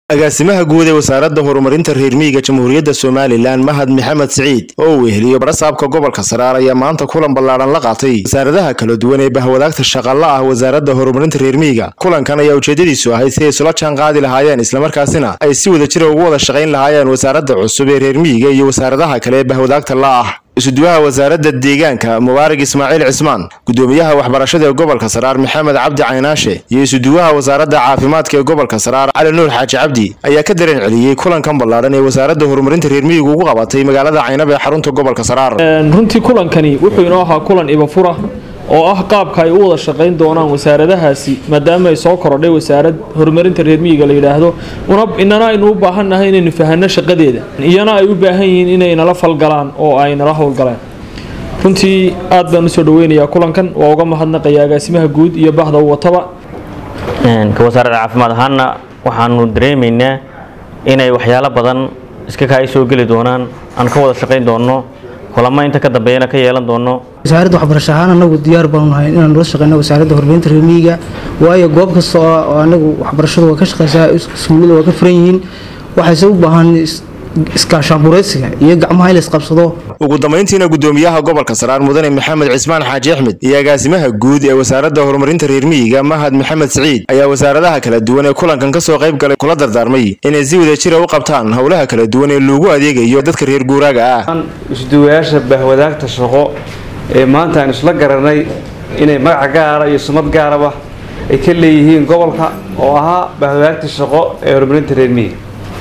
agaasimaha guud ee wasaaradda horumarinta reer miyiga jamhuuriyadda somalilan mahad maxamed siciid oo uu weheliyo barasaabka gobolka saraar ayaa maanta kulan ballaadhan la qaatay wasaaradaha kala duwan ee bahwadaagta shaqalla ah wasaaradda horumarinta reer miyiga kulankan ayaa ujeedadiisu ahayd si ay isula jaan qaadi lahaayeen islamarkaasina ay si wada jira ugu wada shaqayn lahaayeen wasaaradda cusub ee reer miyiga iyo wasaaradaha kale ee bahwadaagta la ah isuduwaha wasaaradda deegaanka mubaarak ismaaciil cismaan gudoomiyaha waxbarashada ee gobolka saraar maxamed cabdi caynaashe iyo isuduwaha wasaaradda caafimaadka ee gobolka saraar cali nuur xaaji cabdi ayaa ka dareen celiyey kulankan ballaadhan ee wasaaradda horumarinta reer miyigu ugu qabatay magaalada caynab ee xarunta gobolka saraar runtii kulankani wuxuu inoo ahaa kulan ibafura oo ah qaabka ay u wada shaqayn doonaan wasaaradahaasi maadaama ay soo korodhay wasaarad horumarinta reer miyiga la yidhaahdo inana aynu u baahannahay inaynu fahanno shaqadeeda iyana ay u baahan yihiin inay nala falgalaan oo ay nala howlgaleen runtii aad baan usoo dhaweynayaa kulankan waa uga mahadnaqaya agaasimaha guud iyo bahda u wataba ka wasaaradda caafimaad ahaanna waxaanu dareemaynaa inay waxyaalo badan iska kaa soo geli doonaan aan ka wada shaqayn doonno kulamo inta ka dambeeyana ka yeelan doono wasaaradda waxbarasho ahaan anagu diyaar baanu nahay inaan nala shaqeyno wasaaradda horumarinta reer miyiga waayo goob kasta oo anagu waxbarashadu waa ka shaqeysaa iskuullada waa ka furan yihiin waxayse u baahan iskaashaanbureysiga iyo gacmaha in la isqabsado ugu dambayntiina gudoomiyaha gobolka saraar mudane maxamed cismaan xaaji axmed iyo agaasimaha guud ee wasaaradda horumarinta reer miyiga mahad maxamed siciid ayaa wasaaradaha kala duwan ee kulankan kasoo qayb galay kula dardaarmay inay si wada jira u qabtaan howlaha kala duwan ee loogu adeegayo dadka reer guuraaga ah isduwayaasha bahwadaagta shaqo ee maanta aan isla garanay inay magaca gaara iyo sumad gaaraba ay ka leeyihiin gobolka oo ahaa bahwadaagta shaqo ee horumarinta reer miyiga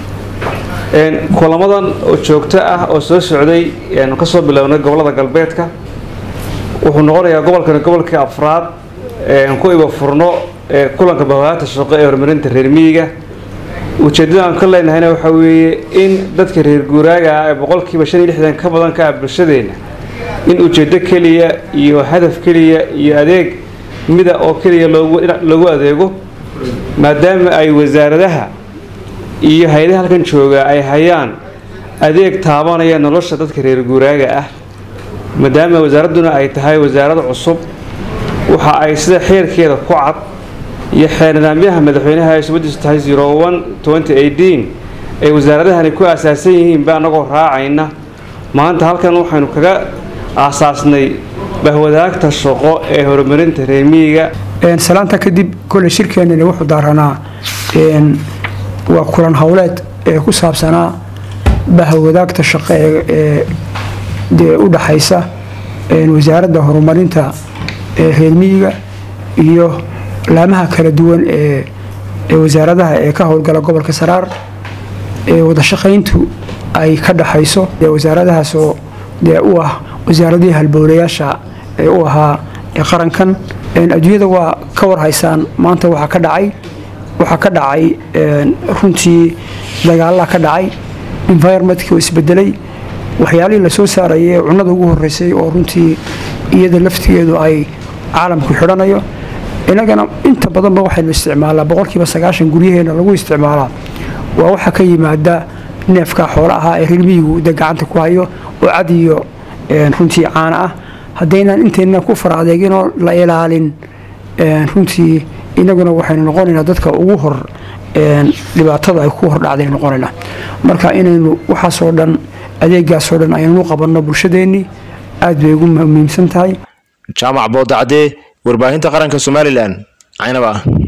kulamadan oo joogto ah oo soo socday aanu kasoo bilownay gobolada galbeedka wuxuu noqonayaa gobolkani gobolkii afraad ku iba furno kulanka bahwadaagta shaqo ee horumarinta reer miyiga ujeeddada aan ka leenahayna waxaa weeye in dadka reer guuraaga ah ee boqolkiiba shan iyo lixdan ka badan ka ah bulshadeenna in ujeeddo keliya iyo hadaf keliya iyo adeeg mida oo keliya loogu adeego maadaama ay wasaaradaha iyo hay-adaha halkan jooga ay hayaan adeeg taabanaya nolosha dadka reer guuraaga ah maadaama wasaaradduna ay tahay wasaarad cusub waxa ay sida xeerkeeda ku cad iyo xeer nidaamyaha madaxweynaha ay subadiisu tahay zero one twenty eighteen ay wasaaradahani ku aasaasan yihiinba annagoo raacayna maanta halkan waxaynu kaga aasaasnay bahwadaagta shaqo ee horumarinta reer miyiga salaanta kadib kole shirkeenani wuxuu daaranaa waa kulan howleed ee ku saabsanaa bahwadaagta shaqo ee u dhaxaysa wasaaradda horumarinta reer miyiga iyo laamaha kala duwan ee wasaaradaha ee ka howlgala gobolka saraar ee wada shaqayntu ay ka dhaxayso wasaaradahaasoo dee u ah wasaaradihii halbowlayaasha ee u ahaa qarankan adduunyada waa ka warhaysaan maanta waxaa ka dhacay waxaa ka dhacay runtii dagaalaa ka dhacay environmentkii oo isbedelay waxyaalihii lasoo saarayay ee cunnada ugu horeysay oo runtii iyada laftigeedu ay caalamku xidhanayo inagana inta badanba waxaynu isticmaalaa boqolkiiba sagaashan guryaheena lagu isticmaalaa waa waxa ka yimaada neefka xoola ahaa ee reermiyigu de gacanta ku hayo oo cad iyo runtii caana ah haddaynaan intayna ku fara adeeginoo la ilaalin runtii inaguna waxaynu noqonaynaa dadka ugu hor dhibaatada ay ku hordhacday noqonaynaa marka inaynu waxaasoo dhan adeegaasoo dhan aynu qabanno bulshadeennii aad bay ugu muhiimsan tahay jaamac boodacdee warbaahinta qaranka somalilan caynaba